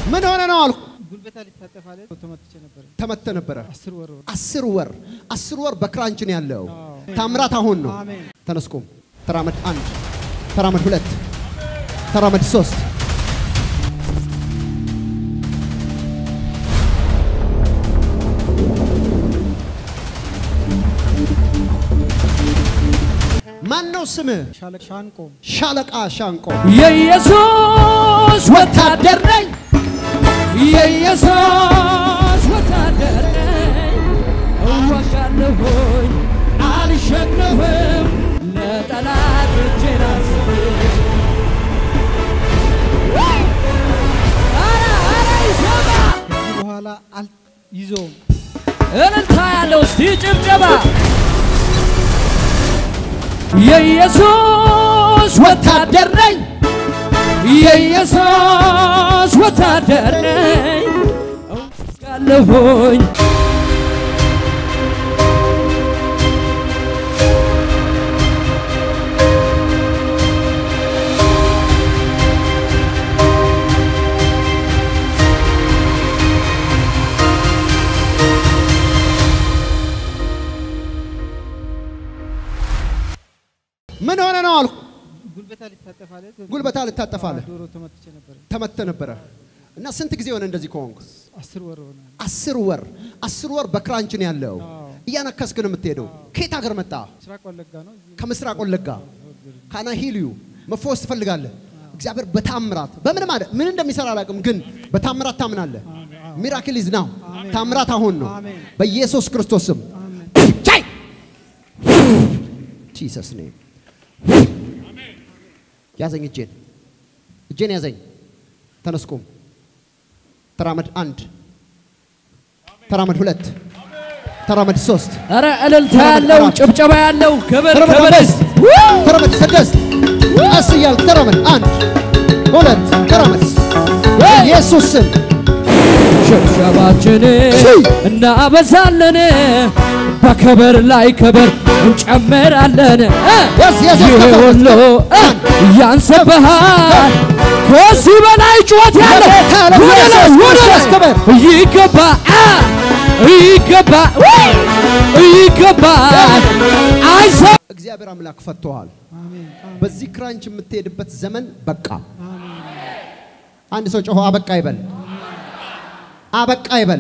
ምን ሆነ ነው አልኩ። ጉልበታ ሊታጠፍ አለ ተመትቼ ነበር። ተመተ ነበረ። አስር ወር ሆነ። አስር ወር አስር ወር በክራንች ነው ያለው። አዎ። ታምራት አሁን ነው። አሜን። ተነስቆም ተራመድ አንድ ተራመድ ሁለት ተራመድ ሶስት ማን ነው ስምህ? ሻለቅ ሻንቆ ሻለቃ ሻንቆ የኢየሱስ ወታደር ነኝ፣ የኢየሱስ ወታደር ነኝ። እዋጋለሁኝ አልሸነፍም፣ ለጠላቶቼ ራስብ ኧረ ኧረ ይሰማ ከዚህ በኋላ አል ይዞም እልልታ ያለው እስቲ ጭብጨባ የኢየሱስ ወታደር ነኝ የኢየሱስ ወታደር ነኝ እወጋለሁኝ ምን ሆነ ነው አልኩ። ጉልበታ ሊታጠፍ አለ ጉልበታ ልታጠፋለህ ዶሮ ተመትቼ ነበር። ተመተ ነበረ እና ስንት ጊዜ ሆነ እንደዚህ ከሆንክ? አስር ወር ሆነ። አስር ወር አስር ወር በክራንች ነው ያለው። አዎ። እያነከስክ ነው የምትሄደው። ከየት ሀገር መጣ? ምስራቅ ወለጋ ነው። እዚህ ከምስራቅ ወለጋ ካና ሂልዩ መፈወስ ትፈልጋለህ። እግዚአብሔር በታምራት በምን ማለት ምን እንደሚሰራ አላውቅም፣ ግን በታምራት ታምናለህ። ሚራክል ኢዝ ናው ታምራት አሁን ነው አሜን። በኢየሱስ ክርስቶስ ስም አሜን። ቻይ ጂሰስ ኔም ያዘኝ፣ እጄን እጄን ያዘኝ። ተነስኩም ተራመድ አንድ ተራመድ ሁለት ተራመድ ሶስት ኧረ እልልታ ያለው ጭብጨባ ያለው ክብር ተራመድ ክብር አምስት ተራመድ ስድስት ቀስ እያልክ ተራመድ አንድ ሁለት ተራመድ ኢየሱስ ስም ሽብሸባችን እናበዛለን በክብር ላይ ክብር እንጨምራለን እ ያዝ፣ ያዝ፣ ያዝ፣ ይህ ከፍ፣ ሁሉ እ ያንስብሃል ከዚህ በላይ ጩኸት ያለ ለጌታ ለኢየሱስ ክርስቶስ ክብር። ይገባ ይገባ ይገባ አይሰ እግዚአብሔር አምላክ ፈቶሃል። አሜን። አሜን። በዚህ ክራንች የምትሄድበት ዘመን በቃ። አሜን። አንድ ሰው ጮሆ አበቃ ይበል፣ አበቃ ይበል።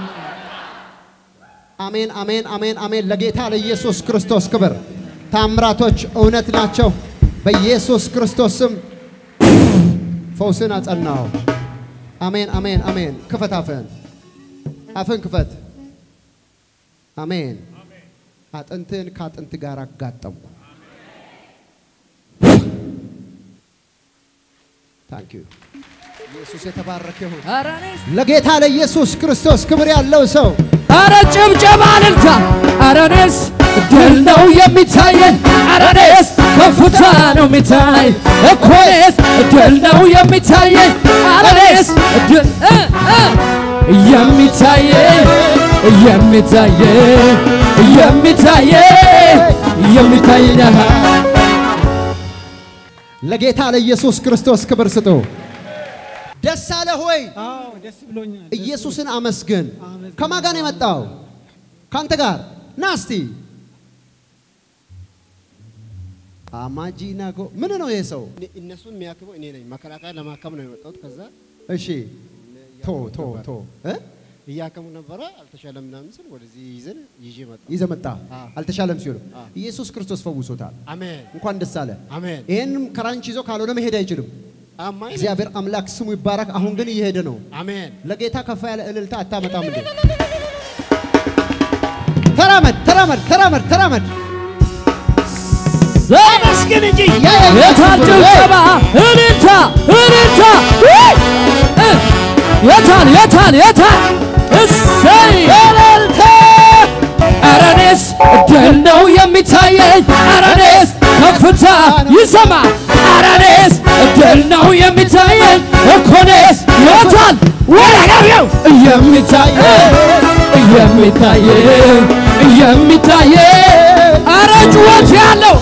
አሜን፣ አሜን፣ አሜን፣ አሜን። ለጌታ ለኢየሱስ ክርስቶስ ክብር። ታምራቶች እውነት ናቸው። በኢየሱስ ክርስቶስ ስም ፈውስን አጸናው። አሜን፣ አሜን፣ አሜን። ክፈት አፍህን፣ አፍህን ክፈት። አሜን። አጥንትህን ከአጥንት ጋር አጋጠምኩ። ታንክ ዩ ኢየሱስ የተባረከ ይሁን። ኧረ እኔስ ለጌታ ለኢየሱስ ክርስቶስ ክብር ያለው ሰው አረ ጭብጨባ እልልታ አረ እኔስ ድል ነው የሚታየኝ አረ እኔስ ከፍታ ነው የሚታይ እኮ እኔስ ድል ነው የሚታየኝ አረ እኔስ ድል እ እ የሚታየኝ የሚታየኝ የሚታየኝ የሚታየኝ አሃ ለጌታ ለኢየሱስ ክርስቶስ ክብር ስጡ። ደስ አለ ሆይ አዎ ደስ ብሎኛል። ደስ ኢየሱስን አመስግን። አመስግን። ከማን ጋር ነው የመጣው? ካንተ ጋር ና እስቲ። አማጂናጎ ምን ነው ይሄ ሰው? እኔ- እነሱን የሚያክመው እኔ ነኝ። መከላከያ ለማከም ነው የመጣሁት። ከዛ እሺ ቶ ቶ ቶ እ እያከሙ ነበረ፣ አልተሻለም ምናምን ስል ወደዚህ ይዘን ይዤ መጣሁ። ይዘህ መጣ። አዎ። አልተሻለም ሲሉ አዎ። ኢየሱስ ክርስቶስ ፈውሶታል። አሜን እንኳን ደስ አለ። አሜን። ይሄንም ክራንች ይዞ ካልሆነ መሄድ አይችልም። አማኝ ነኝ። እግዚአብሔር አምላክ ስሙ ይባረክ። አሁን ግን እየሄደ ነው። አሜን ለጌታ ከፍ ያለ እልልታ አታመጣም እንዴ? ተራመድ ተራመድ ተራመድ ተራመድ። አመስግን እንጂ የታል ጭብጨባ እልልታ እልልታ ውይ! እ! የታል የታል የታል እሰይ እልልታ ኧረ እኔስ ድል ነው የሚታየኝ ኧረ እኔስ ከፍታ ይሰማ ኧረ እኔስ ድል ነው የሚታየኝ እኮ እኔስ የታል ወረቀው የሚታየኝ የሚታየኝ የሚታየኝ ኧረ ጩኸት ያለው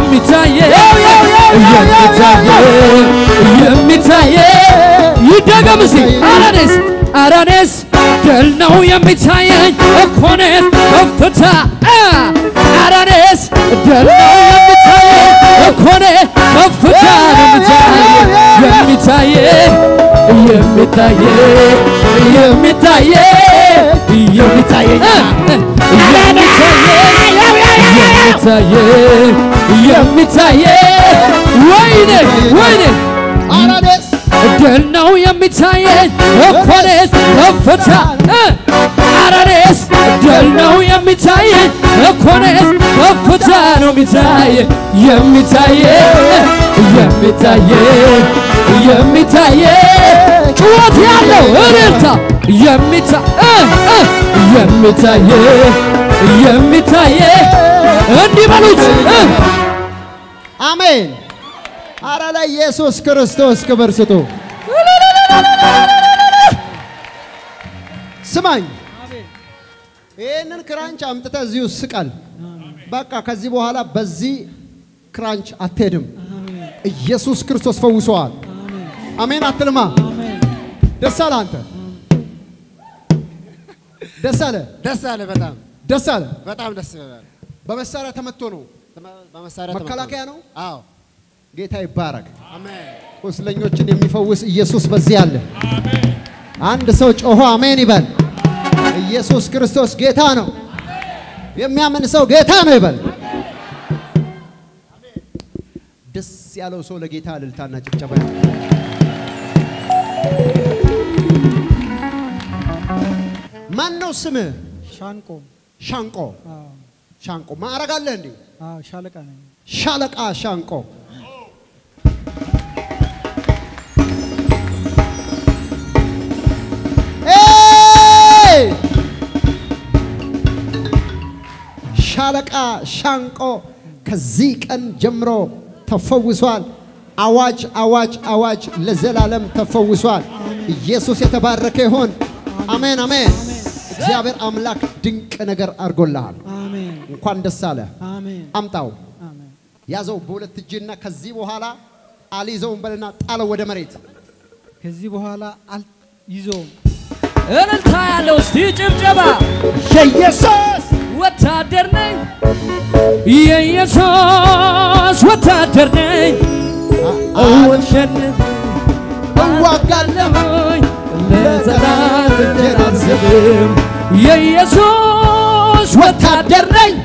የሚታየኝ የሚታየኝ የሚታየኝ ይደገም ይደገም እስቲ አረኔስ አረኔስ ድል ነው የሚታየኝ እኮኔስ ከፍታ አረኔስ ድል ነው የሚታየኝ እኮኔ ከፍታ ነው የሚታየኝ የሚታየኝ የሚታየኝ የሚታየኝ የሚታየኝ የሚታየኝ ወይኔ ወይኔ አራዴስ ድል ነው የሚታየኝ እኮኔስ ከፍታ አረኔስ ድል ነው የሚታየኝ እኮኔስ ከፍታ ነው የሚታየኝ የሚታየኝ የሚታየኝ የሚታየኝ ጩኸት ያለው እልልታ የሚታ የሚታየኝ የሚታየኝ እንዲህ በሉት እ አሜን። አረ ለኢየሱስ ክርስቶስ ክብር ስጡ። ስማኝ፣ ይህንን ክራንች አምጥተህ እዚሁ ስቀል። በቃ ከዚህ በኋላ በዚህ ክራንች አትሄድም። ኢየሱስ ክርስቶስ ፈውሰዋል። አሜን አትልማ። ደስ አለ አንተ፣ ደስ አለ፣ ደስ አለ። በጣም ደስ አለ። በጣም ደስ ይላል። በመሳሪያ ተመቶ ነው። በመሳሪያ መከላከያ ተመቶ ነው። አዎ ጌታ ይባረክ። አሜን። ቁስለኞችን የሚፈውስ ኢየሱስ በዚህ አለ። አንድ ሰው ጮሆ አሜን ይበል። ኢየሱስ ክርስቶስ ጌታ ነው። የሚያምን ሰው ጌታ ነው ይበል። ደስ ያለው ሰው ለጌታ እልልታና ጭብጨባ ያለው። ማን ነው ስምህ? ሻንቆ ሻንቆ አዎ፣ ሻንቆ ማዕረግ አለህ እንዴ? አዎ፣ ሻለቃ ነኝ። ሻለቃ ሻንቆ ኤይ! ሻለቃ ሻንቆ ከዚህ ቀን ጀምሮ ተፈውሷል። አዋጅ አዋጅ አዋጅ ለዘላለም ተፈውሷል። ኢየሱስ የተባረከ ይሆን። አሜን አሜን። እግዚአብሔር አምላክ ድንቅ ነገር አድርጎልሃል። አሜን፣ እንኳን ደስ አለ። አሜን፣ አምጣው አሜን። ያዘው በሁለት እጅና ከዚህ በኋላ አልይዘውም በልና ጣለው ወደ መሬት። ከዚህ በኋላ አልይዘውም። እልልታ ያለው እስቲ ጭብጨባ የኢየሱስ ወታደር ነኝ የኢየሱስ ወታደር ነኝ እወሸንፍ እዋጋለሁ ለዘላት እጄን አልሰጥም የኢየሱስ ወታደር ነኝ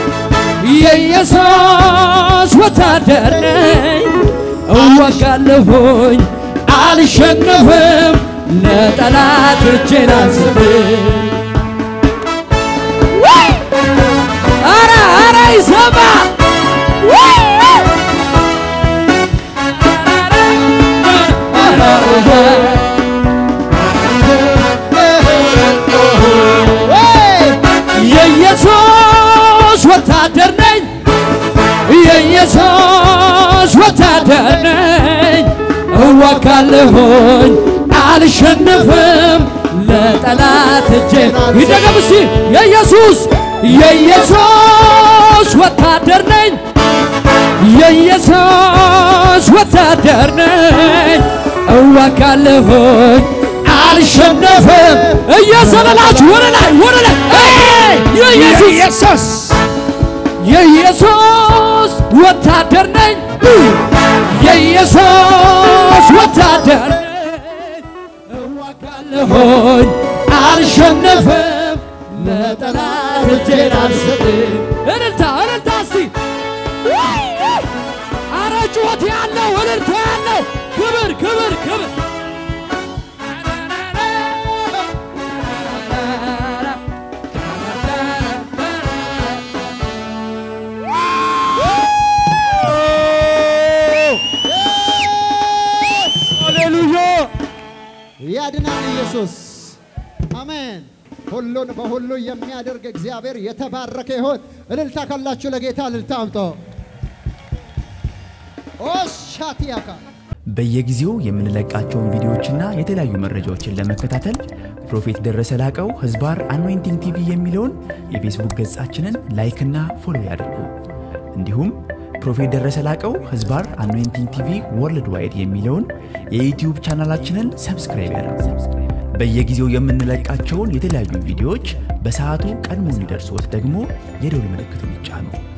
የኢየሱስ ወታደር ነኝ እዋጋለሁኝ አልሸነፍም ለጠላት እጄን አልሰጥም አረ አረ ይሰማ የኢየሱስ ወታደር ነኝ የኢየሱስ ወታደር ነኝ እዋጋለሁኝ አልሸነፍም ለጠላት እጄን ይደገም እስቲ የኢየሱስ የኢየሱስ ወታደር ነኝ የኢየሱስ ወታደር ነኝ እዋጋለሁኝ አልሸነፍም እየዘለላችሁ ወደ ላይ ወደ ላይ ኤይ! የኢየሱስ የኢየሱስ ወታደር ነኝ የኢየሱስ ወታደር ነኝ እዋጋለሁኝ አልሸነፍም ለጠላት እጄን አልሰጥም እልልታ እልልታ እስቲ አረ ጩኸት ያለው እልልታ ያለው ክብር ክብር ክብር ሃሌሉያ! ያድናል ኢየሱስ። አሜን። ሁሉን በሁሉ የሚያደርግ እግዚአብሔር የተባረከ ይሆን። እልልታ ካላችሁ ለጌታ እልልታ አምጦ ኦሻቲያካ በየጊዜው የምንለቃቸውን ቪዲዮዎችና የተለያዩ መረጃዎችን ለመከታተል ፕሮፌት ደረሰ ላቀው ህዝባር አኖይንቲንግ ቲቪ የሚለውን የፌስቡክ ገጻችንን ላይክና ፎሎ ያድርጉ። እንዲሁም ፕሮፌት ደረሰ ላቀው ህዝባር አኖይንቲንግ ቲቪ ወርልድ ዋይድ የሚለውን የዩትዩብ ቻናላችንን ሰብስክራይብ ያድርጉ። በየጊዜው የምንለቃቸውን የተለያዩ ቪዲዮዎች በሰዓቱ ቀድሞ እንዲደርሶት ደግሞ የደውል ምልክቱን ይጫኑ።